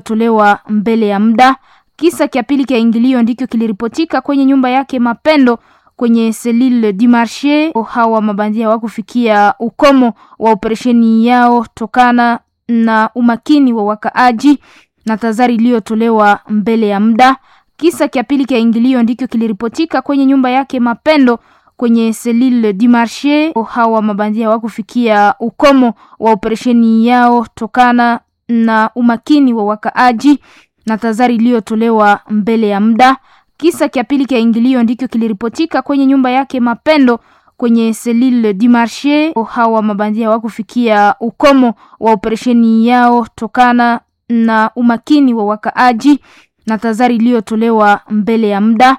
tolewa mbele ya muda. Kisa cha pili cha ingilio ndicho kiliripotika kwenye nyumba yake Mapendo kwenye Selile du Marche. Hawa mabandia hawakufikia ukomo wa operesheni yao tokana na umakini wa wakaaji na tazari iliyotolewa mbele ya muda. Kisa cha pili cha ingilio ndicho kiliripotika kwenye nyumba yake Mapendo kwenye Selile du Marche. Hawa mabandia hawakufikia ukomo wa operesheni yao tokana na umakini wa wakaaji na tazari iliyotolewa mbele ya muda. Kisa cha pili cha ingilio ndicho kiliripotika kwenye nyumba yake Mapendo kwenye Selile du Marche. Hawa mabandia hawakufikia ukomo wa operesheni yao tokana na umakini wa wakaaji na tazari iliyotolewa mbele ya muda.